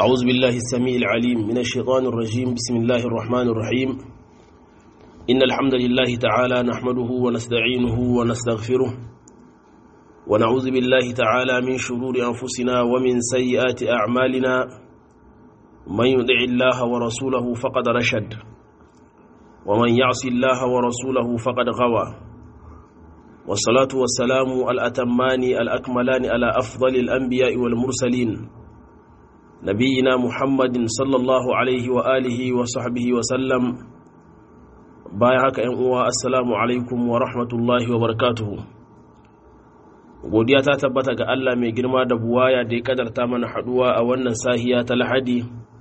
أعوذ بالله السميع العليم من الشيطان الرجيم بسم الله الرحمن الرحيم إن الحمد لله تعالى نحمده ونستعينه ونستغفره ونعوذ بالله تعالى من شرور أنفسنا ومن سيئات أعمالنا من يدع الله ورسوله فقد رشد ومن يعص الله ورسوله فقد غوى والصلاة والسلام الأتمان الأكملان على أفضل الأنبياء والمرسلين نبينا محمد صلى الله عليه وآله وصحبه وسلم بايعك أن السلام عليكم ورحمة الله وبركاته godiya ta tabbata ga Allah mai girma da buwaya da ya kadarta mana haduwa a wannan sahiya ta lahadi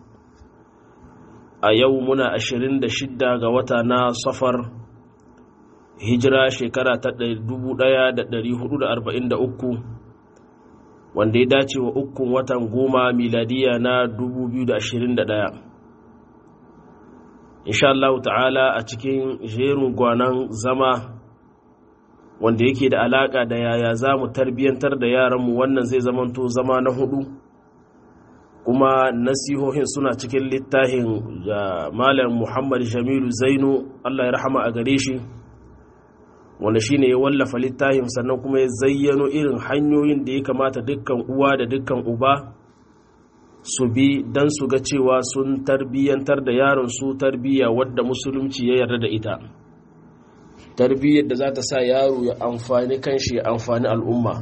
a yau muna 26 ga wata na safar hijira shekara ta 1443 wanda ya dace wa ukun watan goma miladiya na 2021 insha Allah ta'ala a cikin jerin gwanan zama wanda yake da alaka da yaya za mu tarbiyyantar da yaranmu wannan zai zamanto zama na hudu kuma nasihohin suna cikin littafin da malam muhammad jamilu zainu allah ya rahama a gare shi wanda shine ya wallafa littafin sannan kuma ya zayyano irin hanyoyin da ya kamata dukkan uwa da dukkan uba su bi don su ga cewa sun tarbiyyantar da yaron su tarbiyya wadda musulunci ya yarda da ita tarbiyyar da za ta sa yaro ya amfani kanshi ya amfani al'umma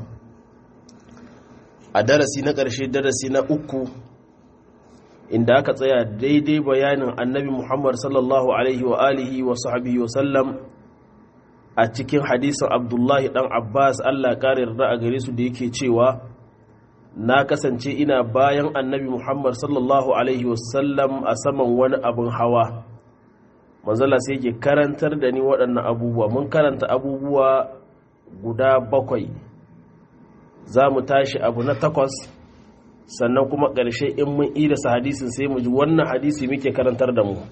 a darasi na ƙarshe darasi na uku inda aka tsaya daidai bayanin annabi muhammad sallallahu alaihi wa alihi wa sahbihi wa sallam a cikin hadisin abdullahi dan abbas allah ƙara yarda a gare su da yake cewa na kasance ina bayan annabi muhammad sallallahu alaihi wa sallam a saman wani abin hawa manzala sai yake karantar da ni waɗannan abubuwa mun karanta abubuwa guda bakwai za mu tashi abu na takwas sannan kuma ƙarshe in mun idasa hadisin sai mu ji wannan hadisi muke karantar da mu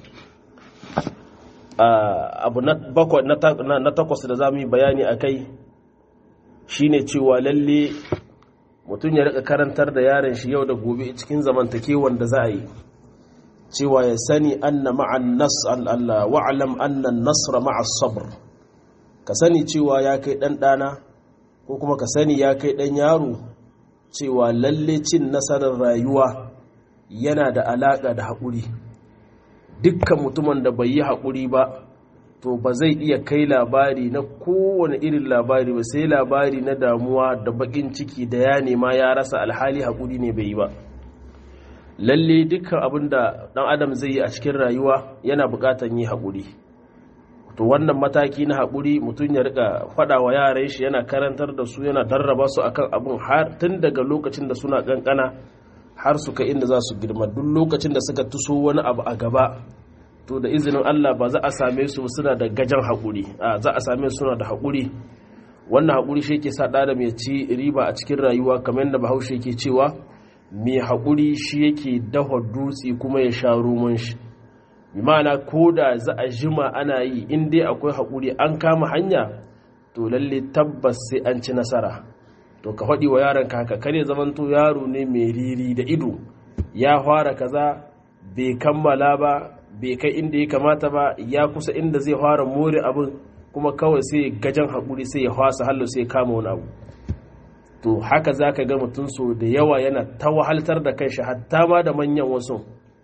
abu na takwas da za mu yi bayani a kai shine cewa lalle mutum ya rika karantar da yaren shi yau da gobe cikin zamantakewan da za a yi cewa ya sani anna ma'an nas Allah wa'alam anna nasra ma'as sabr ka sani cewa ya kai dan dana ko kuma ka sani ya kai dan yaro cewa lalle cin nasarar rayuwa yana da alaka da haƙuri dukkan mutumin da bai yi haƙuri ba to ba zai iya kai labari na kowane irin labari ba sai labari na damuwa da baƙin ciki da ya nema ya rasa alhali haƙuri ne bai yi ba lalle dukkan abin da ɗan adam zai yi a cikin rayuwa yana buƙatar yi haƙuri to wannan mataki na haƙuri mutum ya rika faɗa wa yaran shi yana karantar da su yana darraba su akan abin har tun daga lokacin da suna ƙanƙana har su kai inda za su girma duk lokacin da suka tuso wani abu a gaba to da izinin Allah ba za a same su suna da gajan haƙuri a za a same su suna da haƙuri wannan haƙuri shi ke sa ɗa da mai ci riba a cikin rayuwa kamar yadda bahaushe ke cewa mai haƙuri shi yake dafa dutse kuma ya sha roman shi ma'ana ko da za a jima ana yi in dai akwai haƙuri an kama hanya to lalle tabbas sai an ci nasara to ka faɗi wa yaron ka haka kare zamanto yaro ne mai riri da ido ya fara kaza bai kammala ba bai kai inda ya kamata ba ya kusa inda zai fara more abin kuma kawai sai gajan haƙuri sai ya fasa hallo sai ya kama wani abu to haka za ka ga mutum so da yawa yana ta wahaltar da kanshi hatta ma da manyan wasu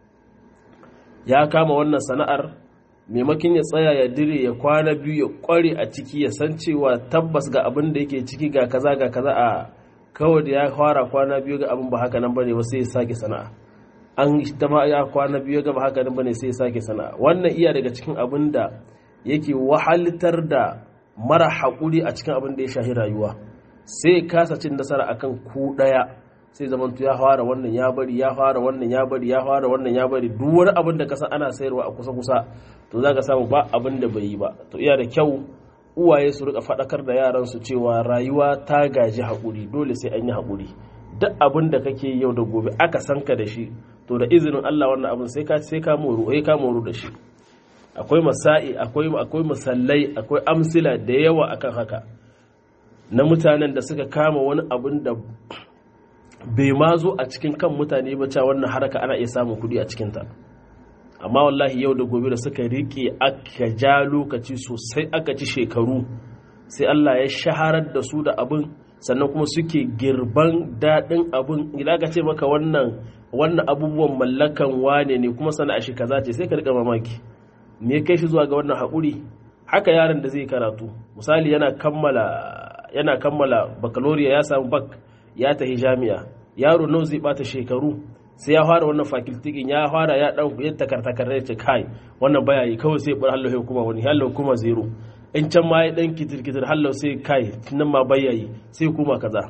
ya kama wannan sana'ar maimakin ya tsaya ya dire ya kwana biyu ya kware a ciki ya san cewa tabbas ga abin da yake ciki ga kaza ga kaza a kawai da ya fara kwana biyu ga abin ba haka nan bane ba sai ya sake sana'a an ta ma ya kwana biyu ga ba haka nan bane sai ya sake sana'a wannan iya daga cikin abin da yake wahaltar da mara haƙuri a cikin abin da ya shahi rayuwa sai kasa cin nasara akan ku daya sai zamantu ya fara wannan ya bari ya fara wannan ya bari ya fara wannan ya bari duk wani abin da kasan ana sayarwa a kusa kusa to zaka samu ba abin da bai yi ba to iya da kyau uwaye su rika fadakar da yaran su cewa rayuwa ta gaji hakuri dole sai an yi hakuri duk abin da kake yau da gobe aka san ka da shi to da izinin Allah wannan abin sai ka sai ka moru sai ka moru da shi akwai masai akwai akwai musallai akwai amsila da yawa akan haka na mutanen da suka kama wani abin da bai ma zo a cikin kan mutane ba cewa wannan haraka ana iya samun kuɗi a cikinta amma wallahi yau da gobe da suka riƙe aka ja lokaci sosai aka ci shekaru sai Allah ya shaharar da su da abin sannan kuma suke girban daɗin abin idan ka ce maka wannan wannan abubuwan mallakan wane ne kuma sana'a shi kaza ce sai ka riƙa mamaki me kai shi zuwa ga wannan haƙuri haka yaron da zai karatu misali yana kammala yana kammala baccalaureate ya samu bak ya tafi jami'a yaro nawa zai bata shekaru sai ya fara wannan fakiltikin ya fara ya dan ya takartakar ya ce kai wannan baya yi kawai sai bar hallo kuma wani hallo kuma zero in can ma ya dan kitir kitir hallo sai kai nan ma baya yi sai kuma kaza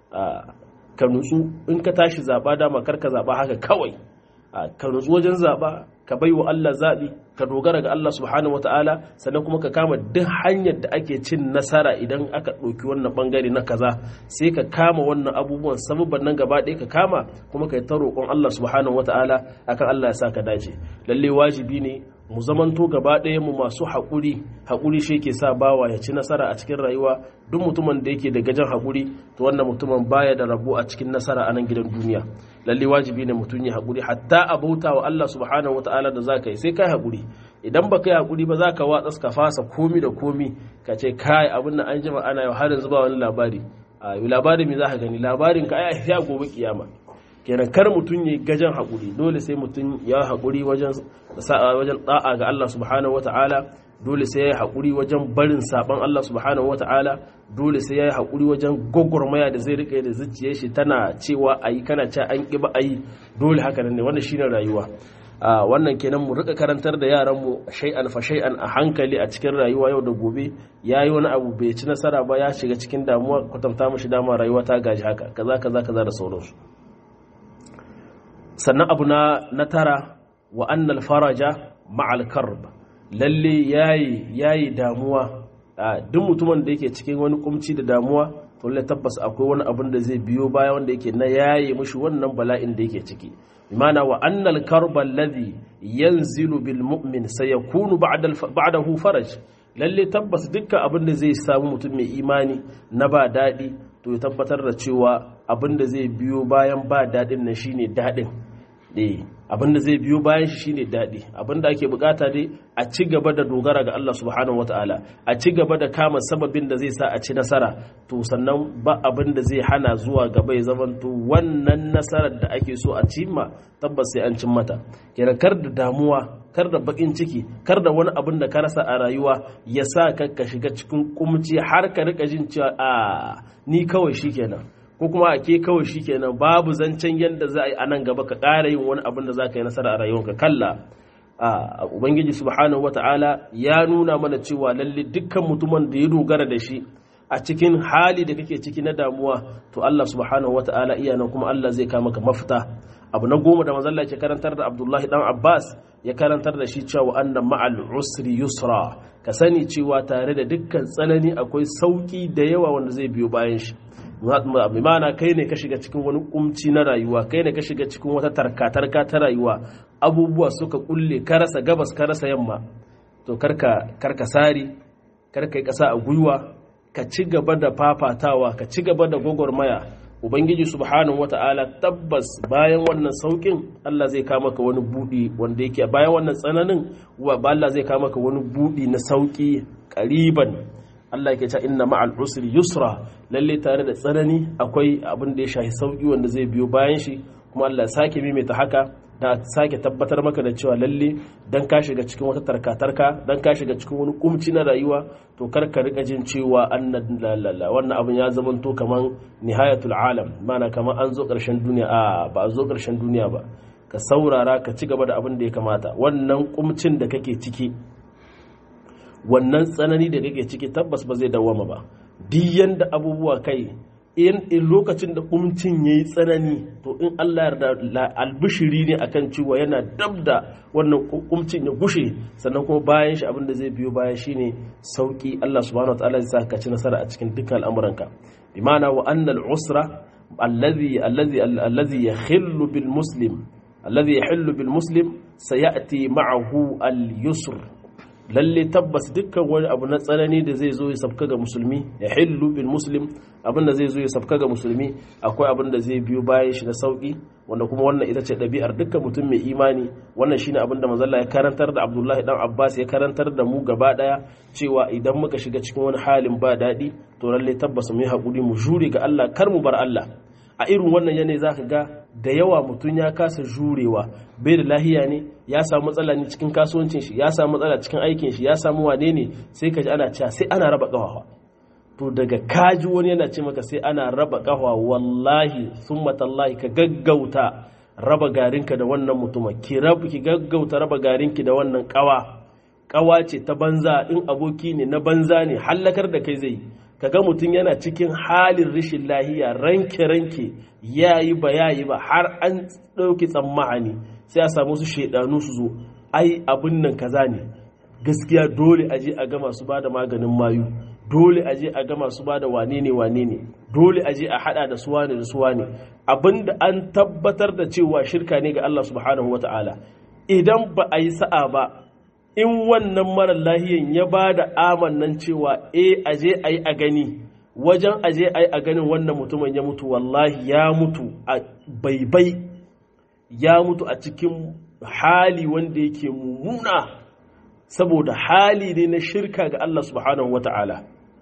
ka nutsu in ka tashi zaba dama kar ka zaba haka kawai ka nutsu wajen zaba ka bai wa Allah zaɓi ka dogara ga Allah subhanahu wata'ala sannan kuma ka kama duk hanyar da ake cin nasara idan aka ɗauki wannan ɓangare na kaza sai ka kama wannan abubuwan sababban nan gaba ɗaya ka kama kuma ka yi ta roƙon Allah subhanahu wata'ala akan Allah ya sa ka dace lalle wajibi ne mu zamanto gaba ɗaya mu masu haƙuri haƙuri shi ke sa bawa ya ci nasara a cikin rayuwa duk mutumin da yake da gajen haƙuri to wannan mutumin baya da rabo a cikin nasara a nan gidan duniya lalle wajibi ne mutum ya haƙuri hatta a bauta wa Allah subhanahu wataala da zaka yi sai kai haƙuri idan baka yi haƙuri ba zaka watsa ka fasa komi da komi ka ce kai abin nan an jima ana yau har yanzu ba wani labari a labari me zaka gani labarin ka ai ya gobe kiyama kenan kar mutum ya gajen haƙuri dole sai mutum ya haƙuri wajen wajen da'a ga Allah subhanahu wata'ala dole sai ya yi haƙuri wajen barin saɓon Allah subhanahu wata'ala dole sai ya yi haƙuri wajen gwagwarmaya da zai riƙe da zuciyar shi tana cewa a yi kana ce an ƙi ba a yi dole haka nan ne wannan shine rayuwa wannan kenan mu rika karantar da yaran mu shay'an fa shay'an a hankali a cikin rayuwa yau da gobe yayi wani abu bai ci nasara ba ya shiga cikin damuwa kwatanta mashi dama rayuwa ta gaji haka kaza kaza kaza da sauransu sannan abu na tara wa annal faraja ma'al karb lalle yayi yayi damuwa duk mutumin da yake cikin wani kumci da damuwa to lalle tabbas akwai wani abin da zai biyo baya wanda yake na yayi mushi wannan bala'in da yake ciki bimana wa annal karba alladhi yanzilu bil mu'min sayakunu ba'da ba'dahu faraj lalle tabbas dukkan abin da zai samu mutum mai imani na ba daɗi to ya tabbatar da cewa abin da zai biyo bayan ba daɗin nan shine daɗin abin da zai biyo bayan shi shine daɗi abin da ake bukata dai a ci gaba da dogara ga Allah subhanahu wataala a ci gaba da kama sababin da zai sa a ci nasara to sannan ba abin da zai hana zuwa gaba ya zamanto wannan nasarar da ake so a cimma tabbas sai an cin mata kenan kar da damuwa kar da bakin ciki kar da wani abin da ka rasa a rayuwa ya sa ka ka shiga cikin kumci har ka rika jin cewa a ni kawai shikenan ko kuma a ke kawai shikenan babu zancen yadda za a yi a nan gaba ka ƙara yin wani abin da za ka yi nasara a rayuwarka kalla a ubangiji subhanahu wata'ala ya nuna mana cewa lalle dukkan mutumin da ya dogara da shi a cikin hali da kake ciki na damuwa to Allah subhanahu wata'ala iya nan kuma Allah zai kama ka mafita abu na goma da manzalla ke karantar da Abdullahi dan Abbas ya karantar da shi cewa annan ma'al usri yusra ka sani cewa tare da dukkan tsanani akwai sauki da yawa wanda zai biyo bayan shi mana kai ne ka shiga cikin wani kumci na rayuwa kai ne ka shiga cikin wata tarka-tarka ta rayuwa abubuwa suka kulle ka rasa gabas ka rasa yamma to karka karka sari karka yi kasa a gwiwa ka ci gaba da fafatawa ka ci gaba da gwagwarmaya ubangiji subhanahu wata'ala tabbas bayan wannan saukin Allah zai kama ka wani budi wanda yake bayan wannan tsananin wa Allah zai kama ka wani budi na sauki kariban Allah yake cewa inna ma'al usri yusra lalle tare da tsanani akwai abin da ya shafi sauki wanda zai biyo bayan shi kuma Allah sake maimaita haka da sake tabbatar maka da cewa lalle dan ka shiga cikin wata tarka-tarka dan ka shiga cikin wani kumci na rayuwa to kar ka rika jin cewa annan lalala wannan abin ya zama to kaman nihayatul alam mana kaman an zo karshen duniya a ba a zo karshen duniya ba ka saurara ka ci gaba da abin da ya kamata wannan kumcin da kake ciki wannan tsanani da kake ciki tabbas ba zai dawama ba duk yanda abubuwa kai in lokacin da kumcin ya yi tsanani to in Allah yarda albishiri ne akan cewa yana dab da wannan kumcin ya gushe sannan kuma bayan shi abin da zai biyo baya shine sauki Allah subhanahu wataala zai sa ka ci nasara a cikin dukkan al'amuranka bi ma'ana wa annal usra alladhi alladhi alladhi yakhillu bil muslim alladhi yahillu bil muslim sayati ma'ahu al yusr lalle tabbas dukkan wani abu na tsanani da zai zo ya sabka ga musulmi ya hillu bil muslim abin da zai zo ya sabka ga musulmi akwai abin da zai biyo bayan shi na sauki wanda kuma wannan ita ce ɗabi'ar dukkan mutum mai imani wannan shine abin da manzalla ya karantar da abdullahi dan abbas ya karantar da mu gaba daya cewa idan muka shiga cikin wani halin ba daɗi to lalle tabbas mu yi haƙuri mu jure ga allah kar mu bar allah a irin wannan yanayi za ka ga da yawa mutum ya kasa jurewa bai da lahiya ne ya samu matsala ne cikin kasuwancin shi ya samu matsala cikin aikin shi ya samu wane ne sai ka ji ana cewa sai ana raba ƙafafa to daga kaji wani yana ce maka sai ana raba ƙafa wallahi summa tallahi ka gaggauta raba garinka da wannan mutuma ki rabu ki gaggauta raba garinki da wannan ƙawa ƙawa ce ta banza in aboki ne na banza ne hallakar da kai zai kaga mutum yana cikin halin rashin lahiya ranke-ranke ya yi ba ya yi ba har an ɗauki tsammani sai a samu su shaidanu su zo ai abin nan kaza ne gaskiya dole aje a ga masu bada maganin mayu dole aje a ga masu bada wane ne wane ne dole aje a hada da suwa ne da suwa ne abinda an tabbatar da cewa shirka ne ga Allah subhanahu wataala idan ba a yi sa'a ba in wannan marar lahiyan ya ba da amannan cewa e aje a yi a gani wajen aje a yi a ganin wannan mutumin ya mutu wallahi ya mutu a baibai ya mutu a cikin hali wanda yake mummuna saboda hali ne na shirka ga Allah subhanahu wa ta'ala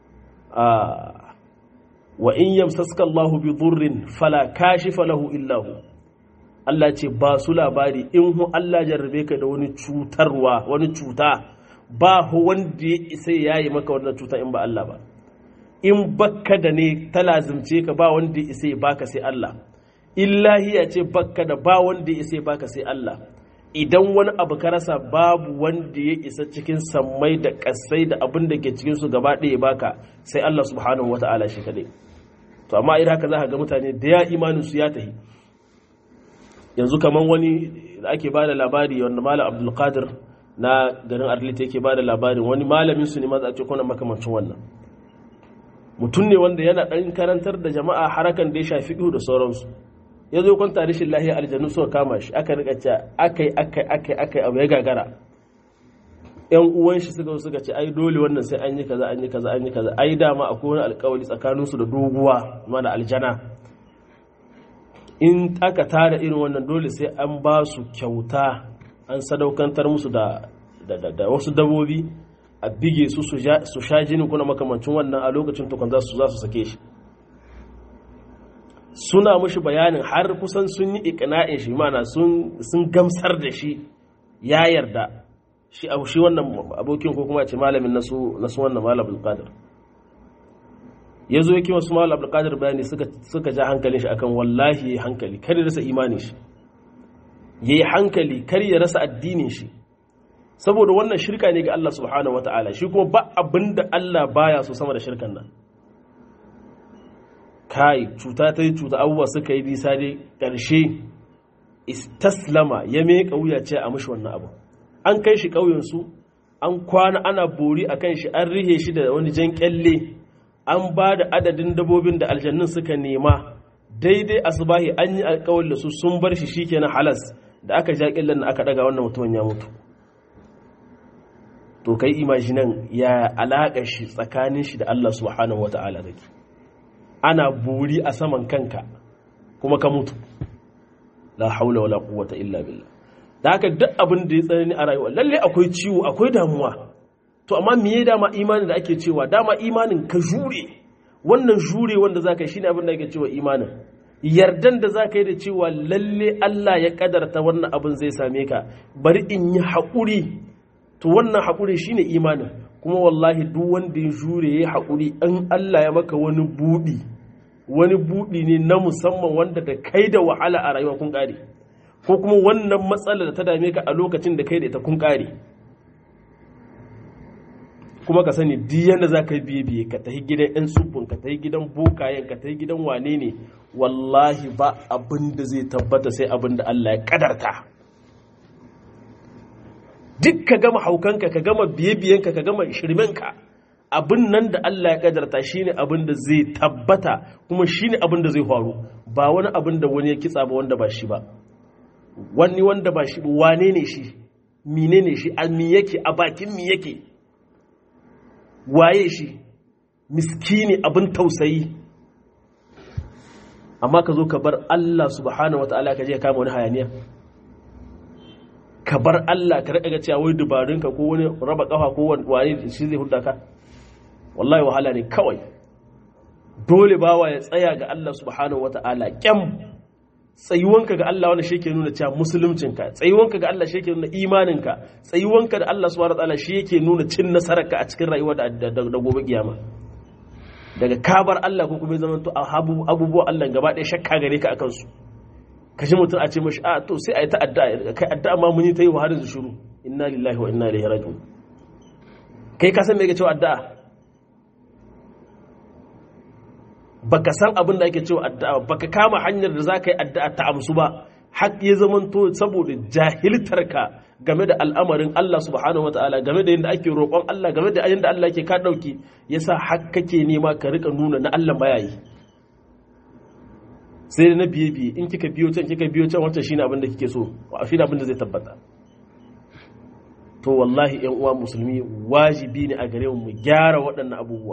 wa in yamsaska Allahu bi dhurrin fala kashifa lahu illahu Allah ce ba su labari in hu Allah jarrabe ka da wani cutarwa wani cuta ba hu wanda ya isa ya yi maka wannan cuta in ba Allah ba in bakka da ne ta lazimce ka ba wanda ya isa ya baka sai Allah illahi ya ce bakka da ba wanda ya isa ya baka sai Allah idan wani abu ka rasa babu wanda ya isa cikin sammai da kasai da abin da ke cikin su gaba ɗaya baka sai Allah subhanahu wata'ala shi kadai to amma idan haka za ka ga mutane da ya imanin su ya tahi yanzu kamar wani da ake ba da labari wanda malam abdulkadir na garin arlita yake ba da labarin wani malamin su ne ma a ce kuna makamancin wannan mutum ne wanda yana ɗan karantar da jama'a harakan da ya shafi ihu da sauransu ya zo kwanta rashin lahiya aljanu suka kama shi aka rika ce akai akai akai akai abu ya gagara yan uwan shi suka suka ce ai dole wannan sai an yi kaza an yi kaza an yi kaza ai dama akwai wani alkawari tsakaninsu da doguwa ma da aljana in aka tara irin wannan dole sai an ba su kyauta an sadaukantar musu da, da, wasu dabobi a bige su su sha jini kuna makamancin wannan a lokacin tukun za su za su sake shi suna mushi bayanin har kusan sun yi ikina'in shi mana sun gamsar da shi ya yarda shi shi wannan abokin ko kuma ce malamin nasu nasu wannan malam qadir ya zo yake wasu mawal abdulkadir bayani suka ja hankalin shi akan wallahi ya yi hankali kar ya rasa imanin shi ya yi hankali kar ya rasa addinin shi saboda wannan shirka ne ga Allah subhanahu wa ta'ala shi kuma ba abin da Allah baya so sama da shirkan nan kai cuta ta yi cuta abubuwa suka yi nisa dai ƙarshe istaslama ya mai wuya ce a mashi wannan abu an kai shi ƙauyensu an kwana ana bori a kan shi an rihe shi da wani jan kyalle an ba da adadin dabobin da aljannun suka nema daidai asubahi an yi alkawar da su sun bar shi shikenan halas da aka ja kyallen aka daga wannan mutumin ya mutu to kai imajinan ya alaƙa shi tsakanin shi da Allah subhanahu wata'ala take ana buri a saman kanka kuma ka mutu la haula wala quwwata illa billah da haka duk abin da ya tsanani a rayuwa lalle akwai ciwo akwai damuwa to amma me ya dama imanin da ake cewa dama imanin ka jure wannan jure wanda zaka yi shine abin da ake cewa imanin yardan da zaka yi da cewa lalle Allah ya kadarta wannan abin zai same ka bari in yi haƙuri to wannan haƙuri shine imanin kuma wallahi duk wanda ya jure ya haƙuri in Allah ya maka wani buɗi wani buɗi ne na musamman wanda da kai da wahala a rayuwa kun ƙare ko kuma wannan matsalar da ta dame ka a lokacin da kai da ita kun ƙare kuma ka sani duk yadda za ka yi biye biye ka tafi gidan 'yan tsubun ka tafi gidan bokayen ka tafi gidan wane ne wallahi ba abin da zai tabbata sai abin da Allah ya kadarta duk ka gama haukanka ka gama biye-biyenka ka gama shirmenka abin nan da Allah ya kadarta shine abin da zai tabbata kuma shine abin da zai faru ba wani abin da wani ya kitsa ba wanda ba shi ba wani wanda ba shi wane ne shi menene shi a mi yake a bakin mi yake waye shi miskini abin tausayi amma ka zo ka bar Allah subhanahu wata'ala ka je ka kama wani hayaniya ka bar Allah ka rika ga cewa wai dubarunka ko wani raba kafa ko wani shi zai hudda ka wallahi wahala ne kawai dole bawa ya tsaya ga Allah subhanahu wata'ala kyam tsayuwanka ga Allah wanda shi ke nuna cewa musuluncinka tsayuwanka ga Allah shi ke nuna imaninka tsayuwanka da Allah subhanahu wata'ala shi yake nuna cin nasararka a cikin rayuwa da gobe kiyama daga kabar Allah ko kuma zaman to abubuwan Allah gaba ɗaya shakka gare ka akan su ka ji mutum a ce mashi a to sai a yi ta addu'a kai addu'a ma mun yi ta yi wa har yanzu shiru inna lillahi wa inna ilaihi raji'un kai ka san me yake cewa addu'a baka san abin da ake cewa addu'a baka kama hanyar da zaka yi addu'a ta amsu ba har ya zamanto saboda jahiltar ka game da al'amarin Allah subhanahu wataala game da yadda ake roƙon Allah game da yadda Allah yake ka dauki yasa har kake nema ka rika nuna na Allah mayayi sai da na biye biye in kika biyo can kika biyo can wancan shine abin da kike so shine abin da zai tabbata to wallahi ƴan uwa musulmi wajibi ne a gare mu mu gyara waɗannan abubuwa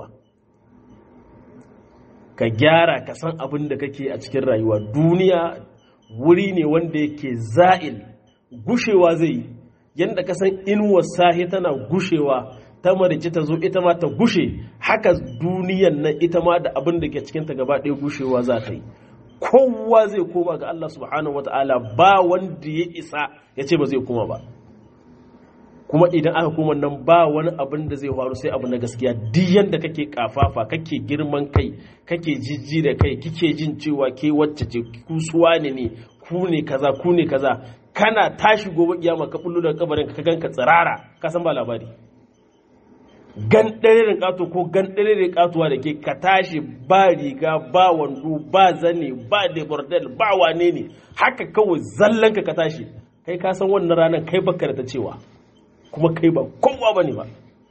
ka gyara ka san abin da kake a cikin rayuwa duniya wuri ne wanda yake za'il gushewa zai yi yadda ka san inuwar sahi tana gushewa ta marici ta zo ita ma ta gushe haka duniyan nan ita ma da abin da ke cikinta gaba ɗaya gushewa za ta yi kowa zai koma ga Allah subhanahu wata'ala ba wanda ya isa ya ce ba zai koma ba kuma idan aka koma nan ba wani abin da zai faru sai abu na gaskiya duk yanda kake kafafa kake girman kai kake jijji da kai kike jin cewa ke wacce ce ku suwa ne ne ku ne kaza ku ne kaza kana tashi gobe kiyama ka bullo daga kabarin ka ganka tsirara ka san ba labari gan ɗarerin ƙato ko gan ɗarerin ƙatuwa da ke ka tashi ba riga ba wando ba zane ba de bordel ba wane ne haka kawai zallanka ka tashi kai ka san wannan ranar kai baka da ta cewa kuma kai ba kowa ba ne ba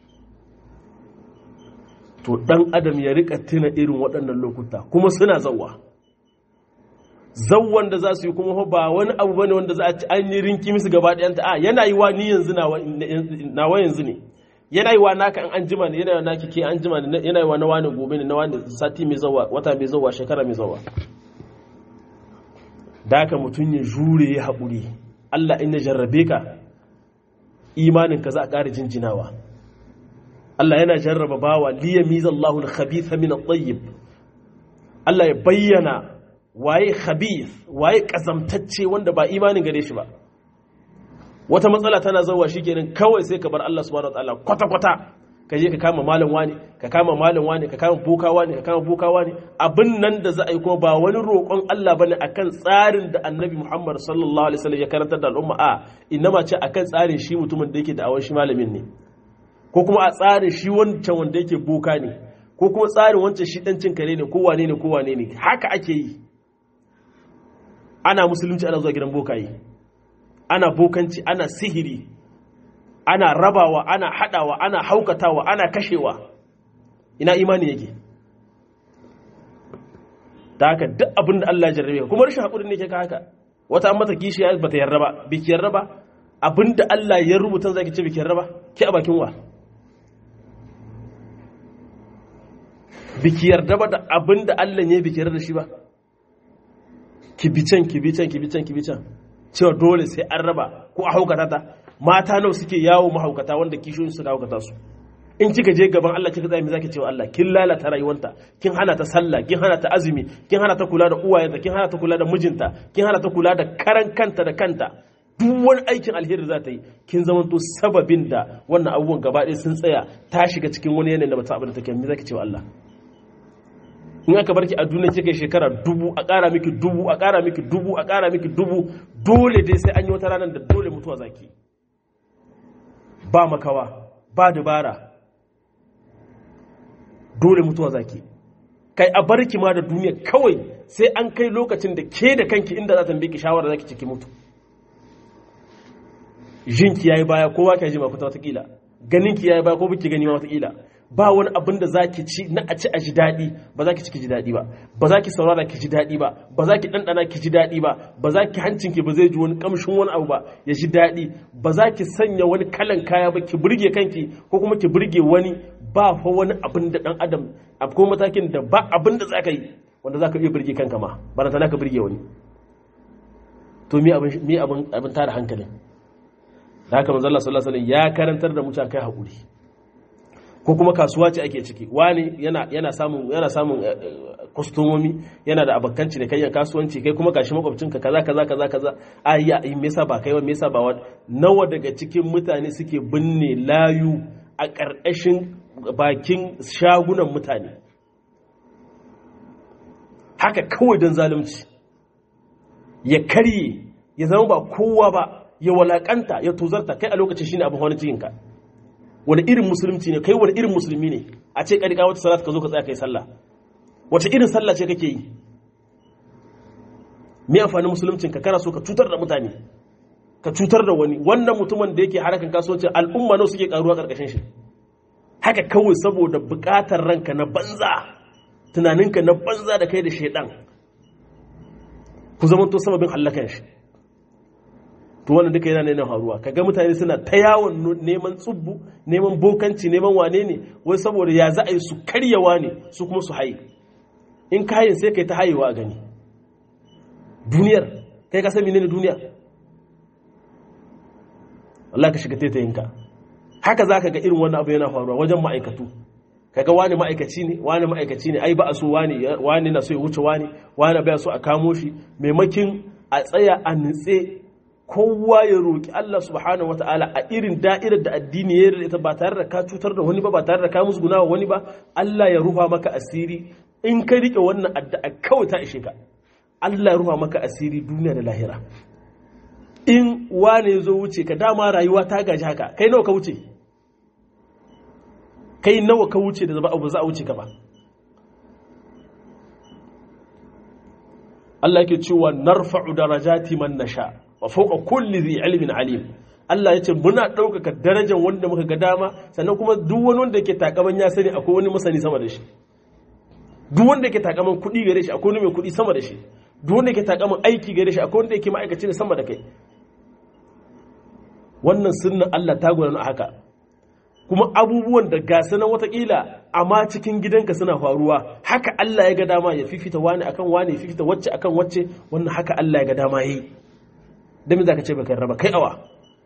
to ɗan adam ya rika tuna irin waɗannan lokuta kuma suna zauwa zauwan da za su yi kuma ba wani abu bane wanda za a ci an yi rinki musu gaba ɗayanta a yana yi wa ni yanzu nawa yanzu ne yana yi wa naka an jima ne yana yi wa naki ke an jima ne yana yi wa na wani gobe ne na wani sati mai zawa wata mai zawa shekara mai zawa da haka mutum ya jure ya haƙuri Allah in ya jarrabe ka imanin ka za a ƙara jinjinawa Allah yana jarraba bawa liya mizallahu al-khabitha min at-tayyib Allah ya bayyana waye khabith waye kazamtacce wanda ba imanin gare shi ba wata matsala tana zauwa shikenan kawai sai ka bar Allah subhanahu wataala kwata kwata ka je ka kama malam wani ka kama malam wani ka kama boka wani ka kama boka wani abin nan da za a yi kuma ba wani roƙon Allah bane akan tsarin da Annabi Muhammad sallallahu alaihi wasallam ya karantar da al'umma a inma ce akan tsarin shi mutumin da yake da awon shi malamin ne ko kuma a tsarin shi wancan wanda yake boka ne ko kuma tsarin wancan shi dan cin kare ne ko wane ne ko wane ne haka ake yi ana musulunci ana zuwa gidan bokaye ana bokanci ana sihiri ana rabawa ana hadawa ana haukatawa ana kashewa ina imani yake ta haka duk abin da Allah ya jarrabe kuma rashin haƙuri ne ke ka haka wata an mata kishiya ba ta yarda ba biki yarda ba abin da Allah ya rubuta zaki ce biki yarda ba ki a bakin wa biki yarda ba da abin da Allah ne biki yarda da shi ba ki bi can ki bi can ki bi can ki bi can cewa dole sai an raba ko a haukata ta mata nawa suke yawo mahaukata wanda kishiyoyin su da haukata su in kika je gaban Allah kika tsaya me zaki cewa Allah kin lalata rayuwanta kin hana ta sallah kin hana ta azumi kin hana ta kula da uwayenta kin hana ta kula da mijinta kin hana ta kula da karan kanta da kanta duk wani aikin alheri za ta yi kin zamanto sababin da wannan abubuwan gaba ɗaya sun tsaya ta shiga cikin wani yanayin da ba ta abin da take me zaki cewa Allah in aka barki a duniya kika shekara dubu a ƙara miki dubu a ƙara miki dubu a ƙara miki dubu dole dai sai an yi wata ranar da dole mutuwa zaki ba makawa ba dabara dole mutuwa zaki kai a barki ma da duniya kawai sai an kai lokacin da ke da kanki inda za ta biki shawara zaki ciki mutu jinki yayi baya kowa ka ji ma kuta watakila ganinki yayi baya ko biki gani ma watakila ba wani abin da zaki ci na a ci a ji daɗi ba za ki ci ki ji daɗi ba ba za ki saurara ki ji daɗi ba ba za ki ɗanɗana ki ji daɗi ba ba za ki hancin ki ba zai ji wani ƙamshin wani abu ba ya ji daɗi ba za ki sanya wani kalan kaya ba ki burge kanki ko kuma ki burge wani ba fa wani abin da ɗan adam akwai matakin da ba abin da za ka yi wanda za ka iya burge kanka ma ba na tana ka burge wani to me abin me abin abin tada hankalin da haka manzo Allah sallallahu alaihi wasallam ya karantar da mutane kai hakuri ko kuma kasuwa ce ake ciki wani yana yana samun yana samun kwastomomi yana da abokanci da kayan kasuwanci kai kuma gashi makwabcinka kaza kaza kaza kaza ayya in me yasa ba kai ba me yasa ba wani nawa daga cikin mutane suke binne layu a ƙarƙashin bakin shagunan mutane haka kawai don zalunci ya karye ya zama ba kowa ba ya walakanta ya tuzarta kai a lokacin shine abin wani cikinka wani irin musulunci ne kai wani irin musulmi ne a ce ƙarƙa wata salat ka zo ka tsaya kai sallah wace irin sallah ce kake yi me amfanin musuluncin ka kana so ka cutar da mutane ka cutar da wani wannan mutumin da yake harakan kasuwancin al'umma nawa suke karuwa karkashin shi haka kawai saboda bukatar ranka na banza tunaninka na banza da kai da shaidan ku zama to sababin hallakan shi to wannan duka yana nuna faruwa kaga mutane suna ta yawon neman tsubbu neman bokanci neman wane ne wai saboda ya za a yi su karyawa ne su kuma su haye in kayan sai kai ta hayewa a gani duniyar kai ka san menene duniya Allah ka shiga taitayinka haka za ka ga irin wannan abu yana faruwa wajen ma'aikatu kaga wani ma'aikaci ne wani ma'aikaci ne ai ba a so wani wani na so ya wuce wani wani bai so a kamo shi maimakin a tsaya a nutse kowa ya roki Allah subhanahu wataala a irin da'irar da addini ya yarda ita ba tare da ka cutar da wani ba ba tare da ka musguna wa wani ba Allah ya rufa maka asiri in ka rike wannan addu'a kawai ta ishe ka Allah ya rufa maka asiri duniya da lahira in wane zo wuce ka dama rayuwa ta gaji haka kai nawa ka wuce kai nawa ka wuce da zama abu za a wuce ka ba Allah yake cewa narfa'u darajati man nasha wa fawqa kulli dhi ilmin alim Allah ya ce muna ɗaukaka darajar wanda muka ga dama sannan kuma duk wani wanda yake takaman ya sani akwai wani masani sama da shi duk wanda yake takaman kuɗi gare shi akwai wani mai kuɗi sama da shi duk wanda yake takaman aiki gare shi akwai wanda yake ma'aikaci ne sama da kai wannan sunnan Allah ta gudana haka kuma abubuwan da ga sanan watakila amma cikin gidanka suna faruwa haka Allah ya ga dama ya fifita wani akan wani ya fifita wacce akan wacce wannan haka Allah ya ga dama yi dan me zaka ce baka raba kai awa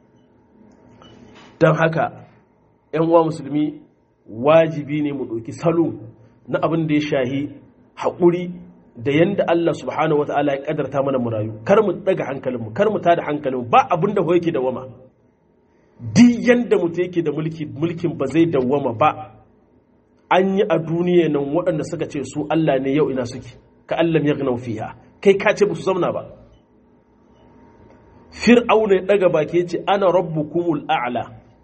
dan haka ƴan uwa musulmi wajibi ne mu ɗauki salo na abin da ya shahi haƙuri da yanda Allah subhanahu wataala ya kadarta mana mu rayu kar mu daga hankalinmu kar mu tada hankalinmu ba abin da yake da wama duk yanda mutum yake da mulki mulkin ba zai dawwama ba an yi a duniya nan waɗanda suka ce su Allah ne yau ina suke ka Allah ya gina fiha kai ka ce su zamna ba fir'auna ya daga baki ya ce ana rabbukumul a'la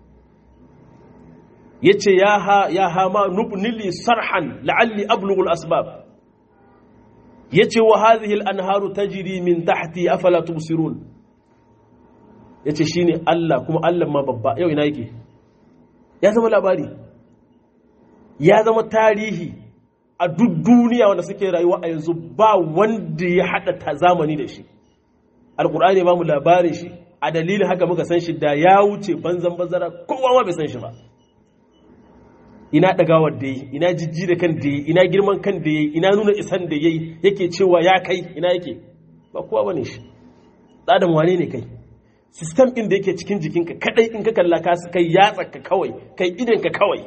ya ce ya ha ya ha ma nubnili sarhan la'alli ablughul asbab ya ce wa hadhihi al-anharu tajri min tahti afala tubsirun ya ce shi ne Allah kuma Allah ma babba yau ina yake ya zama labari ya zama tarihi a duk duniya wanda suke rayuwa a yanzu ba wanda ya haɗa ta zamani da shi alkur'ani ba mu labarin shi a dalilin haka muka san shi da ya wuce banzan bazara kowa ma bai san shi ba ina ɗagawar da yi ina jijji da kan da yi ina girman kan da yi ina nuna isan da yi yake cewa ya kai ina yake ba kowa bane shi ɗadan wane ne kai sistem ɗin da yake cikin jikinka kadai in ka kalla ka su kai yatsarka kawai kai idanka kawai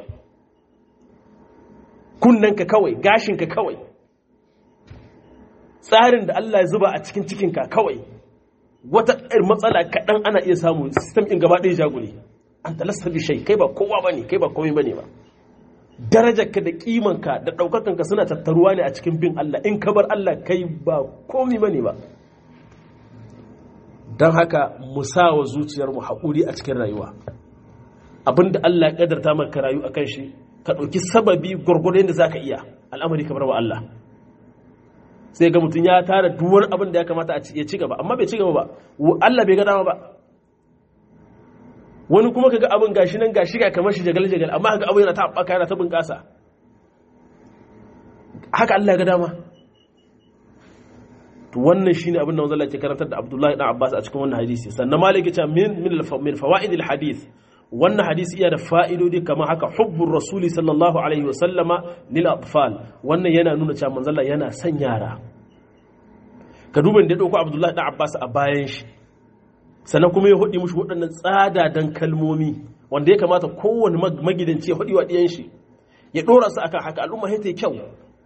kunnanka kawai gashinka kawai tsarin da Allah ya zuba a cikin cikinka kawai wata matsala kaɗan ana iya samu sistem ɗin gaba ɗaya jagule an talasta bi shai kai ba kowa ba ne kai ba komai ba ne ba darajarka da kimanka da ɗaukakanka suna tattaruwa ne a cikin bin Allah in ka bar Allah kai ba komai ba ne ba don haka mu sa wa zuciyarmu haƙuri a cikin rayuwa abinda Allah ya ƙadarta maka rayu a kan shi ka ɗauki sababi gwargwadon da za ka iya al'amari kamar wa Allah sai ga mutum ya tara duwar abin da ya kamata ya ci gaba amma bai ci gaba ba Allah bai ga dama ba wani kuma kaga abin gashi nan gashi ga kamar shi jagal jagal amma kaga abin yana ta haɓaka yana ta bunƙasa haka Allah ga dama to wannan shine abin da manzo ke karantar da Abdullahi dan Abbas a cikin wannan hadisi sannan Malik ya ce min min fawaid al hadith wannan hadisi iya da fa'idodi kamar haka hubbur rasuli sallallahu alaihi wa sallama lil atfal wannan yana nuna cewa manzo yana son yara ka duba da ya dauko Abdullahi dan Abbas a bayan shi sannan kuma ya hudi mushi waɗannan tsadadan kalmomi wanda ya kamata kowane magidanci ya hudi wa ɗiyan shi ya ɗora su akan haka al'umma sai ta yi kyau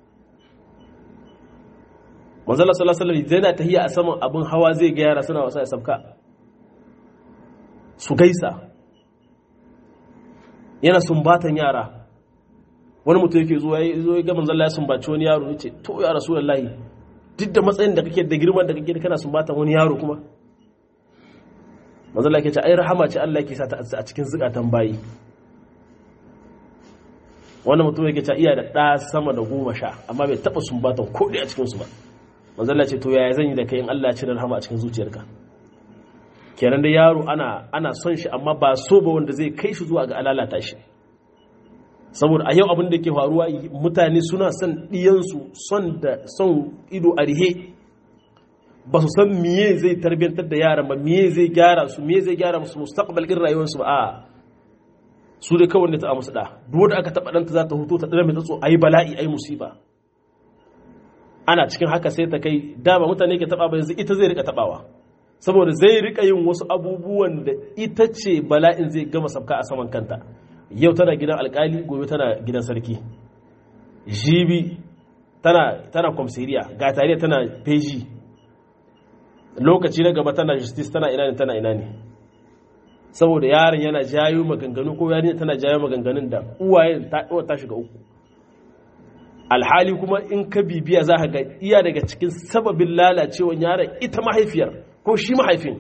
manzala sallallahu alaihi wasallam yana tahiya a saman abin hawa zai ga yara suna wasa ya sabka su gaisa yana sumbatan yara wani mutum yake zuwa ya zo ya ga manzala ya sumbaci wani yaro ya ce to ya rasulullahi duk da matsayin da kake da girman da kake da kana sumbatan wani yaro kuma manzala ke ce ai rahama ce Allah yake sa ta a cikin zukatan bayi wannan mutum yake ce iya da ɗa sama da goma sha amma bai taɓa sumbatan ko a cikinsu ba manzala ce to yaya zan yi da kai in Allah ya cire rahama a cikin zuciyarka kenan da yaro ana ana son shi amma ba so ba wanda zai kai shi zuwa ga alalata shi saboda a yau abin da ke faruwa mutane suna son ɗiyansu son da son ido a rihe ba su san miye zai tarbiyantar da yaran ba miye zai gyara su miye zai gyara musu mustaqbal din rayuwarsu ba a su dai kawai ne ta musu da duk wanda aka taba danta za ta huto ta dare mai tsatso ayi bala'i ayi musiba ana cikin haka sai ta kai dama mutane ke taba ba yanzu ita zai rika tabawa saboda zai rika yin wasu abubuwan da ita ce bala'in zai gama sabka a saman kanta yau tana gidan alkali gobe tana gidan sarki jibi tana tana komsiriya ga tare tana peji lokaci na gaba tana justice tana ina ne tana ina ne saboda yaron yana jayo maganganu ko yarinya tana jayo maganganun da uwayen ta ta shiga uku alhali kuma in ka bibiya za ka ga iya daga cikin sababin lalacewar yaron ita mahaifiyar ko shi mahaifin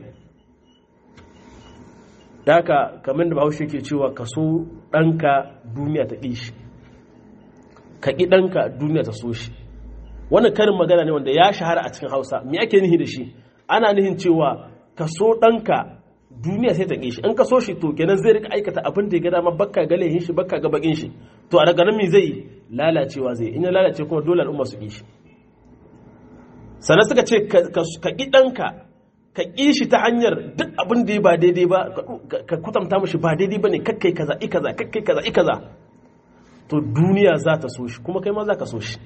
da haka kamar da bahaushe ke cewa ka so ɗanka duniya ta ƙi shi ka ƙi ɗanka duniya ta so shi wannan karin magana ne wanda ya shahara a cikin hausa me ake nihi da shi ana nihin cewa ka so ɗanka duniya sai ta ƙi shi in ka so shi to kenan zai rika aikata abin da ya ga dama bakka ga laihin shi bakka ga bakin shi to a daga nan me zai lalacewa zai in ya lalace kuma dole al'umma su ƙi shi sannan suka ce ka ƙi ɗanka ka ƙi shi ta hanyar duk abin da ya ba daidai ba ka kutanta mashi ba daidai ba ne kakkai kaza i kaza kakkai kaza i kaza to duniya za ta so shi kuma kai ma za ka so shi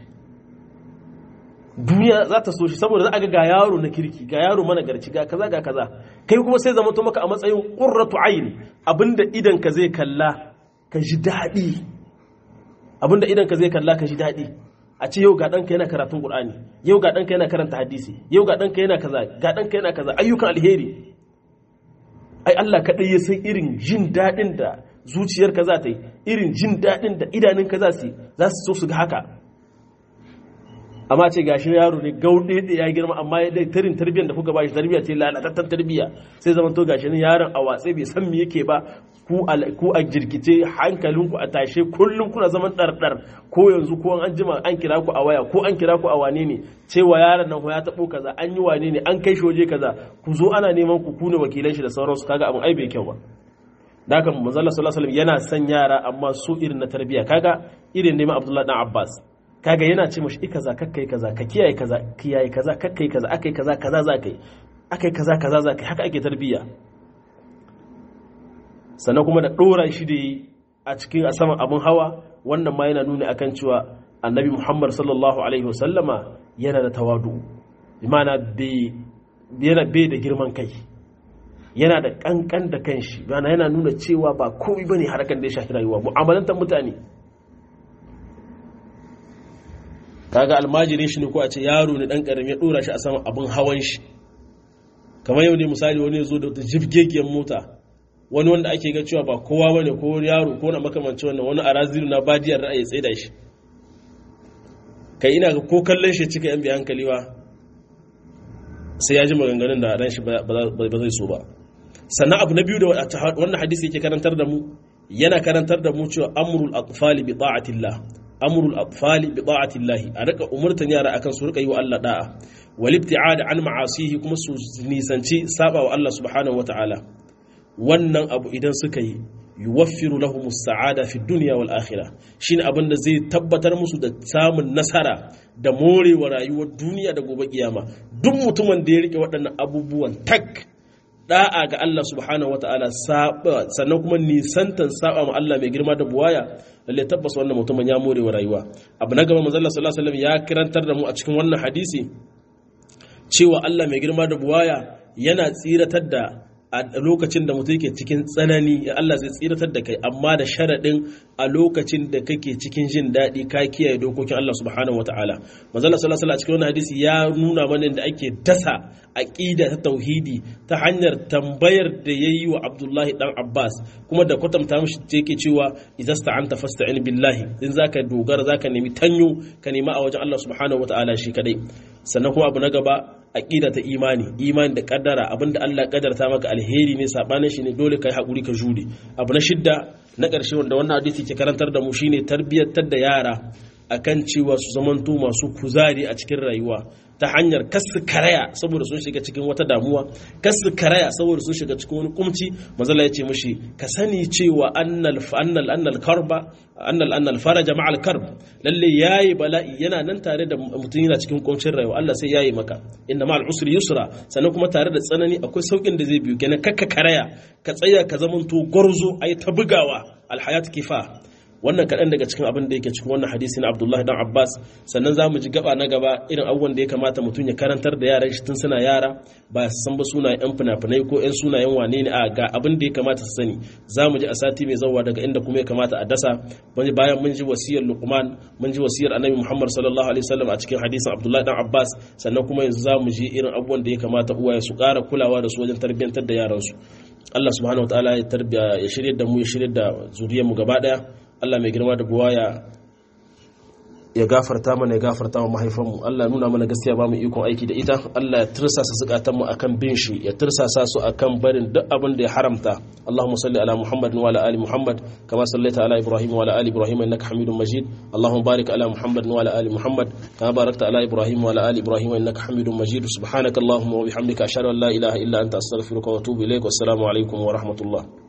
duniya za ta so shi saboda za a ga ga yaro na kirki ga yaro mana garci ga kaza ga kaza kai kuma sai zama to maka a matsayin qurratu ayn abinda idan ka zai kalla ka ji daɗi abinda idan ka zai kalla ka ji daɗi a ce yau ga ɗanka yana karatun ƙur'ani yau ga ɗanka yana karanta hadisi yau ga ɗanka yana kaza ga ɗanka yana kaza ayyukan alheri ai Allah kaɗai ya san irin jin daɗin da zuciyarka za ta yi irin jin daɗin da idanunka za su yi za su so su ga haka amma ce gashi yaro ne gauɗe da ya girma amma ya dai tarin tarbiyyar da kuka bashi tarbiyya ce lalatattar tarbiyya sai zaman to gashi ne yaron a watse bai san me yake ba ku a jirkice hankalinku a tashe kullum kuna zaman ɗarɗar ko yanzu ko an jima an kira ku a waya ko an kira ku a wane ne cewa yaron nan ya taɓo kaza an yi wane ne an kai shi waje kaza ku zo ana neman ku kune wakilan shi da sauransu kaga abin ai bai kyau ba da haka manzo Allah sallallahu alaihi wasallam yana son yara amma su irin na tarbiyya kaga irin neman Abdullah dan Abbas kaga yana ce mashi ikaza kakkai kaza ka kiyaye kaza kiyaye kaza kakkai kaza akai kaza kaza za kai akai kaza kaza za kai haka ake tarbiyya sannan kuma da ɗora shi da yi a cikin a saman abin hawa wannan ma yana nuni akan cewa annabi muhammad sallallahu alaihi wasallama yana da tawadu imana yana bai da girman kai yana da kankan da kanshi yana yana nuna cewa ba komai bane harkan da ya shafi rayuwa mu'amalantar mutane kaga almajiri shi ne ko a ce yaro ne dan karami ya dora shi a saman abin hawan shi kamar yau ne misali wani ya zo da jibgegiyar mota wani wanda ake ga cewa ba kowa bane ko yaro ko na makamanci wannan wani arazilu na badiyar ra'ayi tsaye da shi kai ina ga ko kallon shi cika yan bi hankali ba sai ya ji maganganun da ran shi ba zai so ba sannan abu na biyu da wannan hadisi yake karantar da mu yana karantar da mu cewa amrul atfali bi ta'atillah amrul atfali bi ta'atillah a rika umurtan yara akan su rika yi wa Allah da'a wal ibti'ad an ma'asihi kuma su nisanci saba wa Allah subhanahu wa ta'ala wannan abu idan suka yi yuwaffiru lahum sa'ada fi dunya wal akhirah shine abin da zai tabbatar musu da samun nasara da morewa rayuwar duniya da gobe kiyama duk mutumin da ya rike waɗannan abubuwan tak da'a ga Allah subhanahu wataala sannan kuma nisantan saba ma Allah mai girma da buwaya lalle tabbas wannan mutumin ya morewa rayuwa abu na gaba manzo Allah sallallahu alaihi wasallam ya kirantar da mu a cikin wannan hadisi cewa Allah mai girma da buwaya yana tsiratar da a lokacin da mutum yake cikin tsanani Allah zai tsiratar da kai amma da sharaɗin a lokacin da kake cikin jin daɗi ka kiyaye dokokin Allah subhanahu wataala manzo Allah sallallahu alaihi cikin wannan hadisi ya nuna mana da ake dasa aqida ta tauhidi ta hanyar tambayar da yayi wa Abdullahi dan Abbas kuma da kwatanta mishi yake cewa idasta'anta fasta'in billahi in zaka dogara zaka nemi tanyo ka nema a wajen Allah subhanahu wataala shi kadai sannan kuma abu na gaba aqida ta imani imani da kaddara abinda Allah ya kaddarta maka alheri ne sabanin shi ne dole kai hakuri ka jure abu na shidda na ƙarshe wanda wannan hadisi ke karantar da mu shine tarbiyyantar da yara akan cewa su zamanto masu kuzari a cikin rayuwa ta hanyar kasu karaya saboda sun shiga cikin wata damuwa kasu karaya saboda sun shiga cikin wani kumci mazala ya ce mushi ka sani cewa annal annal annal karba annal annal faraja ma'al karb lalle yayi bala'i yana nan tare da mutum yana cikin kumcin rayuwa Allah sai yayi maka inna ma'al usri yusra sannan kuma tare da tsanani akwai saukin da zai biyo kenan kakka karaya ka tsaya ka zamanto gwarzo ayi ta bugawa alhayat kifa wannan kaɗan daga cikin abin da yake cikin wannan hadisi na abdullahi dan abbas sannan za mu ji gaba na gaba irin abubuwan da ya kamata mutum ya karantar da yaran shi tun suna yara ba su san ba sunayen yan fina-finai ko yan sunayen wane ne a ga abin da ya kamata su sani za mu ji a sati mai zauwa daga inda kuma ya kamata a dasa bayan mun ji wasiyar luqman mun ji wasiyar annabi muhammad sallallahu alaihi wasallam a cikin hadisin abdullahi dan abbas sannan kuma yanzu za mu ji irin abubuwan da ya kamata uwaye su ƙara kulawa da su wajen tarbiyyantar da yaransu Allah subhanahu wa ta'ala ya tarbiya ya shirye da mu ya shirye da zuriyar mu gaba daya Allah mai girma da buwaya ya gafarta mana ya gafarta wa mahaifanmu Allah ya nuna mana gaskiya ba mu ikon aiki da ita Allah ya tirsasa zukatanmu akan bin shi ya tirsasa su akan barin duk abin da ya haramta Allahumma salli ala Muhammad wa ala ali Muhammad kama sallaita ala Ibrahim wa ala ali Ibrahim innaka Hamidum Majid Allahumma barik ala Muhammad wa ala ali Muhammad kama barakta ala Ibrahim wa ala ali Ibrahim innaka Hamidum Majid subhanakallahumma wa bihamdika ashhadu an la ilaha illa anta astaghfiruka wa atubu ilaik wassalamu alaikum wa rahmatullah